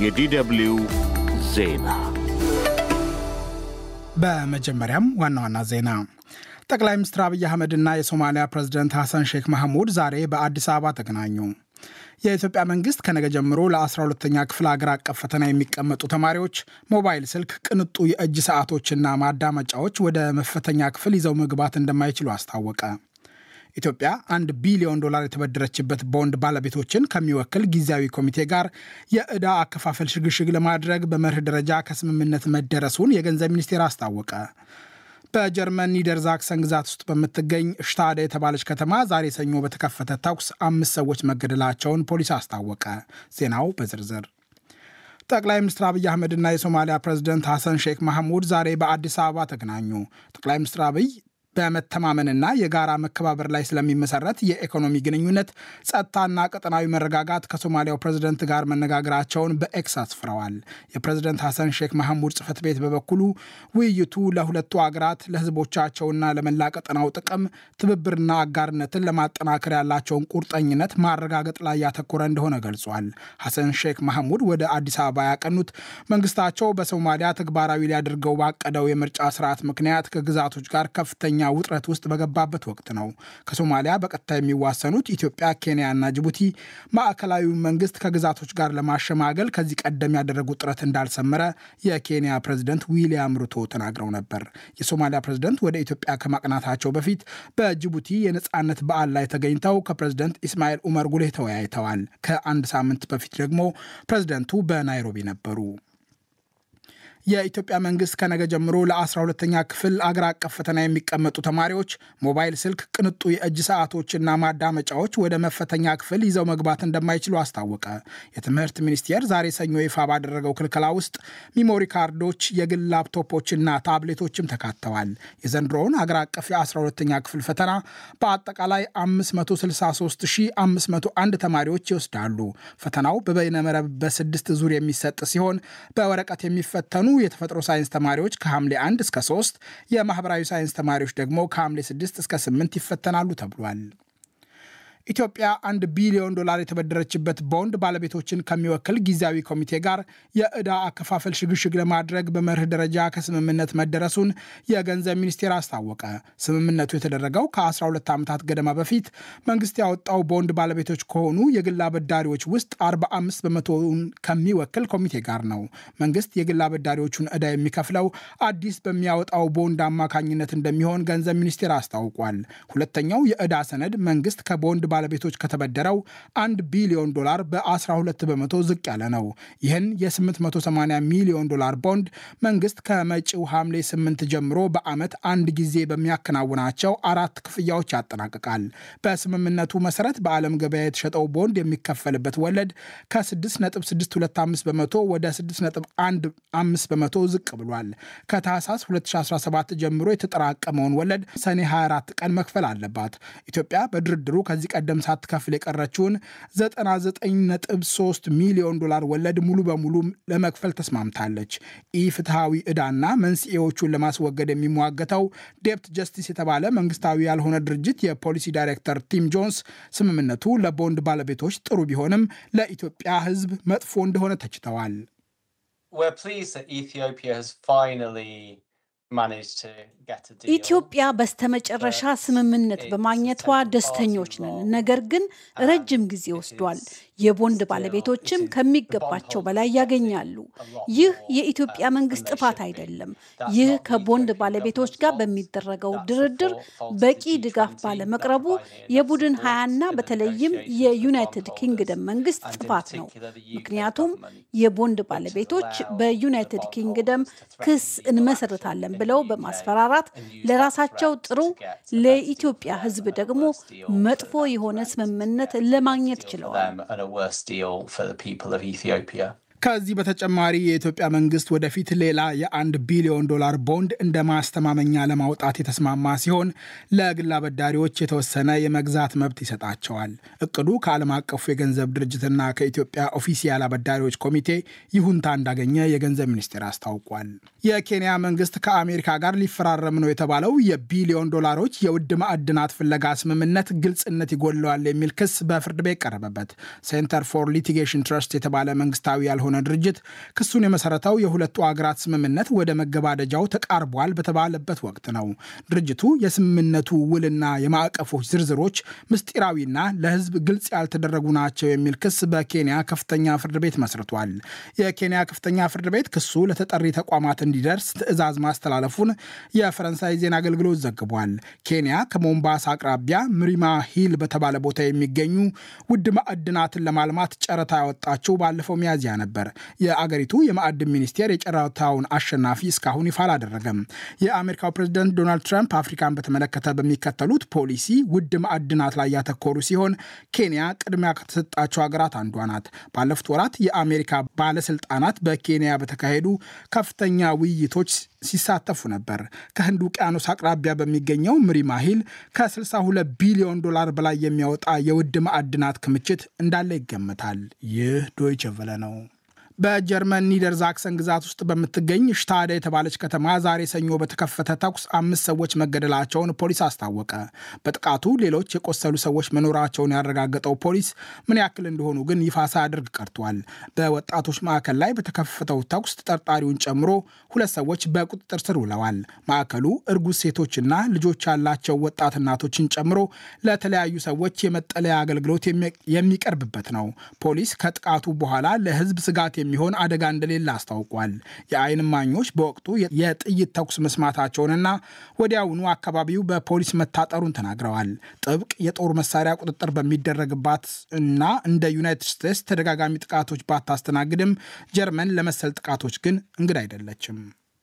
የዲደብልዩ ዜና በመጀመሪያም ዋና ዋና ዜና ጠቅላይ ሚኒስትር አብይ አህመድና የሶማሊያ ፕሬዝደንት ሐሰን ሼክ ማህሙድ ዛሬ በአዲስ አበባ ተገናኙ። የኢትዮጵያ መንግስት ከነገ ጀምሮ ለ12ተኛ ክፍል አገር አቀፍ ፈተና የሚቀመጡ ተማሪዎች ሞባይል ስልክ፣ ቅንጡ የእጅ ሰዓቶችና ማዳመጫዎች ወደ መፈተኛ ክፍል ይዘው መግባት እንደማይችሉ አስታወቀ። ኢትዮጵያ አንድ ቢሊዮን ዶላር የተበደረችበት ቦንድ ባለቤቶችን ከሚወክል ጊዜያዊ ኮሚቴ ጋር የዕዳ አከፋፈል ሽግሽግ ለማድረግ በመርህ ደረጃ ከስምምነት መደረሱን የገንዘብ ሚኒስቴር አስታወቀ። በጀርመን ኒደርዛክሰን ግዛት ውስጥ በምትገኝ ሽታደ የተባለች ከተማ ዛሬ ሰኞ በተከፈተ ተኩስ አምስት ሰዎች መገደላቸውን ፖሊስ አስታወቀ። ዜናው በዝርዝር ጠቅላይ ሚኒስትር አብይ አህመድና የሶማሊያ ፕሬዝደንት ሐሰን ሼክ ማህሙድ ዛሬ በአዲስ አበባ ተገናኙ። ጠቅላይ ሚኒስትር አብይ በመተማመንና የጋራ መከባበር ላይ ስለሚመሰረት የኢኮኖሚ ግንኙነት፣ ጸጥታና ቀጠናዊ መረጋጋት ከሶማሊያው ፕሬዝደንት ጋር መነጋገራቸውን በኤክስ አስፍረዋል። የፕሬዝደንት ሐሰን ሼክ መሐሙድ ጽህፈት ቤት በበኩሉ ውይይቱ ለሁለቱ አገራት ለህዝቦቻቸውና ለመላ ቀጠናው ጥቅም ትብብርና አጋርነትን ለማጠናከር ያላቸውን ቁርጠኝነት ማረጋገጥ ላይ ያተኮረ እንደሆነ ገልጿል። ሐሰን ሼክ መሐሙድ ወደ አዲስ አበባ ያቀኑት መንግስታቸው በሶማሊያ ተግባራዊ ሊያደርገው ባቀደው የምርጫ ስርዓት ምክንያት ከግዛቶች ጋር ከፍተኛ ውጥረት ውስጥ በገባበት ወቅት ነው። ከሶማሊያ በቀጥታ የሚዋሰኑት ኢትዮጵያ፣ ኬንያና ጅቡቲ ማዕከላዊውን መንግስት ከግዛቶች ጋር ለማሸማገል ከዚህ ቀደም ያደረጉት ጥረት እንዳልሰመረ የኬንያ ፕሬዝደንት ዊሊያም ሩቶ ተናግረው ነበር። የሶማሊያ ፕሬዝደንት ወደ ኢትዮጵያ ከማቅናታቸው በፊት በጅቡቲ የነፃነት በዓል ላይ ተገኝተው ከፕሬዝደንት ኢስማኤል ኡመር ጉሌህ ተወያይተዋል። ከአንድ ሳምንት በፊት ደግሞ ፕሬዝደንቱ በናይሮቢ ነበሩ። የኢትዮጵያ መንግስት ከነገ ጀምሮ ለ12ተኛ ክፍል አገር አቀፍ ፈተና የሚቀመጡ ተማሪዎች ሞባይል ስልክ፣ ቅንጡ የእጅ ሰዓቶችና ማዳመጫዎች ወደ መፈተኛ ክፍል ይዘው መግባት እንደማይችሉ አስታወቀ። የትምህርት ሚኒስቴር ዛሬ ሰኞ ይፋ ባደረገው ክልከላ ውስጥ ሚሞሪ ካርዶች፣ የግል ላፕቶፖችና ታብሌቶችም ተካተዋል። የዘንድሮውን አገር አቀፍ የ12ተኛ ክፍል ፈተና በአጠቃላይ 563501 ተማሪዎች ይወስዳሉ። ፈተናው በበይነመረብ በስድስት ዙር የሚሰጥ ሲሆን በወረቀት የሚፈተኑ የተፈጥሮ ሳይንስ ተማሪዎች ከሐምሌ 1 እስከ 3 የማህበራዊ ሳይንስ ተማሪዎች ደግሞ ከሐምሌ 6 እስከ 8 ይፈተናሉ ተብሏል። ኢትዮጵያ አንድ ቢሊዮን ዶላር የተበደረችበት ቦንድ ባለቤቶችን ከሚወክል ጊዜያዊ ኮሚቴ ጋር የዕዳ አከፋፈል ሽግሽግ ለማድረግ በመርህ ደረጃ ከስምምነት መደረሱን የገንዘብ ሚኒስቴር አስታወቀ። ስምምነቱ የተደረገው ከ12 ዓመታት ገደማ በፊት መንግስት ያወጣው ቦንድ ባለቤቶች ከሆኑ የግል አበዳሪዎች ውስጥ 45 በመቶውን ከሚወክል ኮሚቴ ጋር ነው። መንግስት የግል አበዳሪዎቹን ዕዳ የሚከፍለው አዲስ በሚያወጣው ቦንድ አማካኝነት እንደሚሆን ገንዘብ ሚኒስቴር አስታውቋል። ሁለተኛው የዕዳ ሰነድ መንግስት ከቦንድ ባለቤቶች ከተበደረው አንድ ቢሊዮን ዶላር በ12 በመቶ ዝቅ ያለ ነው። ይህን የ880 ሚሊዮን ዶላር ቦንድ መንግስት ከመጪው ሐምሌ 8 ጀምሮ በዓመት አንድ ጊዜ በሚያከናውናቸው አራት ክፍያዎች ያጠናቅቃል። በስምምነቱ መሰረት በዓለም ገበያ የተሸጠው ቦንድ የሚከፈልበት ወለድ ከ6.625 በመቶ ወደ 6.15 በመቶ ዝቅ ብሏል። ከታህሳስ 2017 ጀምሮ የተጠራቀመውን ወለድ ሰኔ 24 ቀን መክፈል አለባት። ኢትዮጵያ በድርድሩ ከዚህ ቀደም ሳትከፍል የቀረችውን 99.3 ሚሊዮን ዶላር ወለድ ሙሉ በሙሉ ለመክፈል ተስማምታለች። ኢፍትሐዊ ዕዳና መንስኤዎቹን ለማስወገድ የሚሟገተው ዴፕት ጀስቲስ የተባለ መንግስታዊ ያልሆነ ድርጅት የፖሊሲ ዳይሬክተር ቲም ጆንስ ስምምነቱ ለቦንድ ባለቤቶች ጥሩ ቢሆንም ለኢትዮጵያ ሕዝብ መጥፎ እንደሆነ ተችተዋል። ኢትዮጵያ በስተመጨረሻ ስምምነት በማግኘቷ ደስተኞች ነን። ነገር ግን ረጅም ጊዜ ወስዷል። የቦንድ ባለቤቶችም ከሚገባቸው በላይ ያገኛሉ። ይህ የኢትዮጵያ መንግስት ጥፋት አይደለም። ይህ ከቦንድ ባለቤቶች ጋር በሚደረገው ድርድር በቂ ድጋፍ ባለመቅረቡ የቡድን ሀያና በተለይም የዩናይትድ ኪንግደም መንግስት ጥፋት ነው። ምክንያቱም የቦንድ ባለቤቶች በዩናይትድ ኪንግደም ክስ እንመሰርታለን ብለው በማስፈራራት ለራሳቸው ጥሩ፣ ለኢትዮጵያ ሕዝብ ደግሞ መጥፎ የሆነ ስምምነት ለማግኘት ችለዋል። ከዚህ በተጨማሪ የኢትዮጵያ መንግስት ወደፊት ሌላ የአንድ ቢሊዮን ዶላር ቦንድ እንደ ማስተማመኛ ለማውጣት የተስማማ ሲሆን ለግል አበዳሪዎች የተወሰነ የመግዛት መብት ይሰጣቸዋል። እቅዱ ከዓለም አቀፉ የገንዘብ ድርጅትና ከኢትዮጵያ ኦፊሲያል አበዳሪዎች ኮሚቴ ይሁንታ እንዳገኘ የገንዘብ ሚኒስቴር አስታውቋል። የኬንያ መንግስት ከአሜሪካ ጋር ሊፈራረም ነው የተባለው የቢሊዮን ዶላሮች የውድ ማዕድናት ፍለጋ ስምምነት ግልጽነት ይጎድለዋል የሚል ክስ በፍርድ ቤት ቀረበበት። ሴንተር ፎር ሊቲጌሽን ትረስት የተባለ መንግስታዊ ያልሆነ የሆነ ድርጅት ክሱን የመሰረተው የሁለቱ አገራት ስምምነት ወደ መገባደጃው ተቃርቧል በተባለበት ወቅት ነው። ድርጅቱ የስምምነቱ ውልና የማዕቀፎች ዝርዝሮች ምስጢራዊና ለሕዝብ ግልጽ ያልተደረጉ ናቸው የሚል ክስ በኬንያ ከፍተኛ ፍርድ ቤት መስርቷል። የኬንያ ከፍተኛ ፍርድ ቤት ክሱ ለተጠሪ ተቋማት እንዲደርስ ትዕዛዝ ማስተላለፉን የፈረንሳይ ዜና አገልግሎት ዘግቧል። ኬንያ ከሞምባሳ አቅራቢያ ምሪማ ሂል በተባለ ቦታ የሚገኙ ውድ ማዕድናትን ለማልማት ጨረታ ያወጣችው ባለፈው ሚያዝያ ነበር። የአገሪቱ የማዕድን ሚኒስቴር የጨረታውን አሸናፊ እስካሁን ይፋ አላደረገም። የአሜሪካው ፕሬዝደንት ዶናልድ ትራምፕ አፍሪካን በተመለከተ በሚከተሉት ፖሊሲ ውድ ማዕድናት ላይ ያተኮሩ ሲሆን ኬንያ ቅድሚያ ከተሰጣቸው ሀገራት አንዷ ናት። ባለፉት ወራት የአሜሪካ ባለስልጣናት በኬንያ በተካሄዱ ከፍተኛ ውይይቶች ሲሳተፉ ነበር። ከህንድ ውቅያኖስ አቅራቢያ በሚገኘው ምሪማ ሂል ከ62 ቢሊዮን ዶላር በላይ የሚያወጣ የውድ ማዕድናት ክምችት እንዳለ ይገመታል። ይህ ዶይቸ ቨለ ነው። በጀርመን ኒደር ዛክሰን ግዛት ውስጥ በምትገኝ ሽታደ የተባለች ከተማ ዛሬ ሰኞ በተከፈተ ተኩስ አምስት ሰዎች መገደላቸውን ፖሊስ አስታወቀ። በጥቃቱ ሌሎች የቆሰሉ ሰዎች መኖራቸውን ያረጋገጠው ፖሊስ ምን ያክል እንደሆኑ ግን ይፋ ሳያደርግ ቀርቷል። በወጣቶች ማዕከል ላይ በተከፈተው ተኩስ ተጠርጣሪውን ጨምሮ ሁለት ሰዎች በቁጥጥር ስር ውለዋል። ማዕከሉ እርጉዝ ሴቶችና ልጆች ያላቸው ወጣት እናቶችን ጨምሮ ለተለያዩ ሰዎች የመጠለያ አገልግሎት የሚቀርብበት ነው። ፖሊስ ከጥቃቱ በኋላ ለሕዝብ ስጋት የሚሆን አደጋ እንደሌለ አስታውቋል። የዓይን እማኞች በወቅቱ የጥይት ተኩስ መስማታቸውንና ወዲያውኑ አካባቢው በፖሊስ መታጠሩን ተናግረዋል። ጥብቅ የጦር መሳሪያ ቁጥጥር በሚደረግባት እና እንደ ዩናይትድ ስቴትስ ተደጋጋሚ ጥቃቶች ባታስተናግድም ጀርመን ለመሰል ጥቃቶች ግን እንግዳ አይደለችም።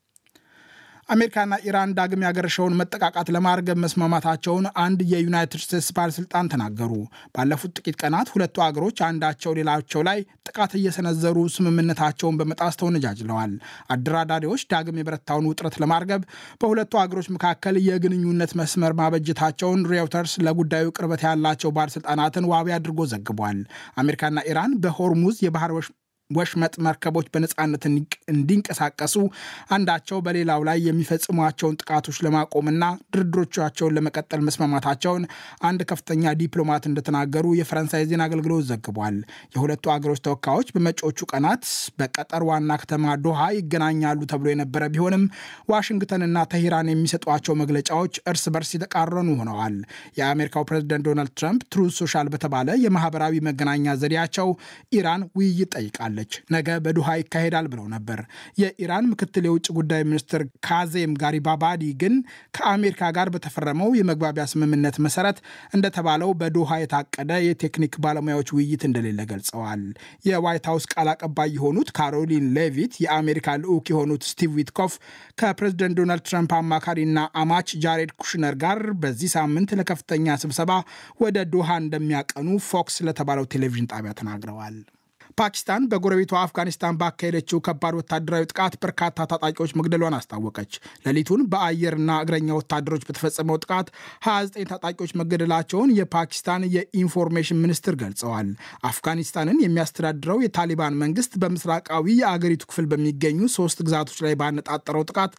አሜሪካና ኢራን ዳግም ያገረሸውን መጠቃቃት ለማርገብ መስማማታቸውን አንድ የዩናይትድ ስቴትስ ባለስልጣን ተናገሩ። ባለፉት ጥቂት ቀናት ሁለቱ አገሮች አንዳቸው ሌላቸው ላይ ጥቃት እየሰነዘሩ ስምምነታቸውን በመጣስ ተወነጃጅለዋል። አደራዳሪዎች ዳግም የበረታውን ውጥረት ለማርገብ በሁለቱ አገሮች መካከል የግንኙነት መስመር ማበጀታቸውን ሬውተርስ ለጉዳዩ ቅርበት ያላቸው ባለስልጣናትን ዋቢ አድርጎ ዘግቧል። አሜሪካና ኢራን በሆርሙዝ የባህር ወሽመጥ መርከቦች በነፃነት እንዲንቀሳቀሱ አንዳቸው በሌላው ላይ የሚፈጽሟቸውን ጥቃቶች ለማቆምና ድርድሮቻቸውን ለመቀጠል መስማማታቸውን አንድ ከፍተኛ ዲፕሎማት እንደተናገሩ የፈረንሳይ ዜና አገልግሎት ዘግቧል። የሁለቱ አገሮች ተወካዮች በመጪዎቹ ቀናት በቀጠር ዋና ከተማ ዶሃ ይገናኛሉ ተብሎ የነበረ ቢሆንም ዋሽንግተንና ተሂራን የሚሰጧቸው መግለጫዎች እርስ በርስ የተቃረኑ ሆነዋል። የአሜሪካው ፕሬዝደንት ዶናልድ ትራምፕ ትሩዝ ሶሻል በተባለ የማህበራዊ መገናኛ ዘዴያቸው ኢራን ውይይት ጠይቃለች ነገ በዱሃ ይካሄዳል ብለው ነበር። የኢራን ምክትል የውጭ ጉዳይ ሚኒስትር ካዜም ጋሪባባዲ ግን ከአሜሪካ ጋር በተፈረመው የመግባቢያ ስምምነት መሰረት እንደተባለው በዶሃ የታቀደ የቴክኒክ ባለሙያዎች ውይይት እንደሌለ ገልጸዋል። የዋይት ሀውስ ቃል አቀባይ የሆኑት ካሮሊን ሌቪት የአሜሪካ ልዑክ የሆኑት ስቲቭ ዊትኮፍ ከፕሬዝደንት ዶናልድ ትራምፕ አማካሪና አማች ጃሬድ ኩሽነር ጋር በዚህ ሳምንት ለከፍተኛ ስብሰባ ወደ ዶሃ እንደሚያቀኑ ፎክስ ለተባለው ቴሌቪዥን ጣቢያ ተናግረዋል። ፓኪስታን በጎረቤቷ አፍጋኒስታን ባካሄደችው ከባድ ወታደራዊ ጥቃት በርካታ ታጣቂዎች መግደሏን አስታወቀች። ሌሊቱን በአየርና እግረኛ ወታደሮች በተፈጸመው ጥቃት 29 ታጣቂዎች መገደላቸውን የፓኪስታን የኢንፎርሜሽን ሚኒስትር ገልጸዋል። አፍጋኒስታንን የሚያስተዳድረው የታሊባን መንግስት በምስራቃዊ የአገሪቱ ክፍል በሚገኙ ሶስት ግዛቶች ላይ ባነጣጠረው ጥቃት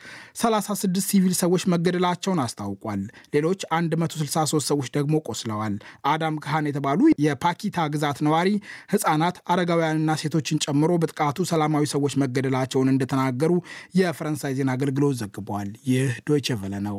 36 ሲቪል ሰዎች መገደላቸውን አስታውቋል። ሌሎች 163 ሰዎች ደግሞ ቆስለዋል። አዳም ካህን የተባሉ የፓኪታ ግዛት ነዋሪ ህጻናት አረጋውያንና ሴቶችን ጨምሮ በጥቃቱ ሰላማዊ ሰዎች መገደላቸውን እንደተናገሩ የፈረንሳይ ዜና አገልግሎት ዘግቧል። ይህ ዶይቼ ቨለ ነው።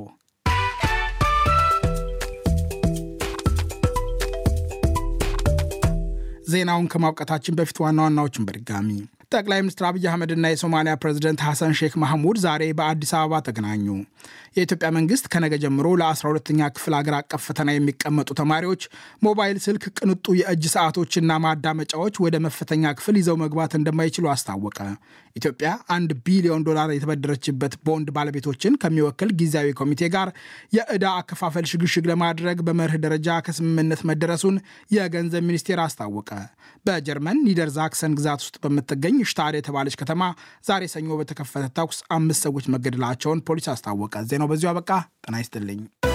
ዜናውን ከማብቃታችን በፊት ዋና ዋናዎችን በድጋሚ ጠቅላይ ሚኒስትር አብይ አህመድና የሶማሊያ ፕሬዚደንት ሐሰን ሼክ ማህሙድ ዛሬ በአዲስ አበባ ተገናኙ። የኢትዮጵያ መንግስት ከነገ ጀምሮ ለ12ኛ ክፍል አገር አቀፍ ፈተና የሚቀመጡ ተማሪዎች ሞባይል ስልክ፣ ቅንጡ የእጅ ሰዓቶችና ማዳመጫዎች ወደ መፈተኛ ክፍል ይዘው መግባት እንደማይችሉ አስታወቀ። ኢትዮጵያ አንድ ቢሊዮን ዶላር የተበደረችበት ቦንድ ባለቤቶችን ከሚወክል ጊዜያዊ ኮሚቴ ጋር የዕዳ አከፋፈል ሽግሽግ ለማድረግ በመርህ ደረጃ ከስምምነት መደረሱን የገንዘብ ሚኒስቴር አስታወቀ። በጀርመን ኒደርዛክሰን ግዛት ውስጥ በምትገኝ ሽታድ የተባለች ከተማ ዛሬ ሰኞ በተከፈተ ተኩስ አምስት ሰዎች መገደላቸውን ፖሊስ አስታወቀ። ዜናው በዚሁ አበቃ። ጤና ይስጥልኝ።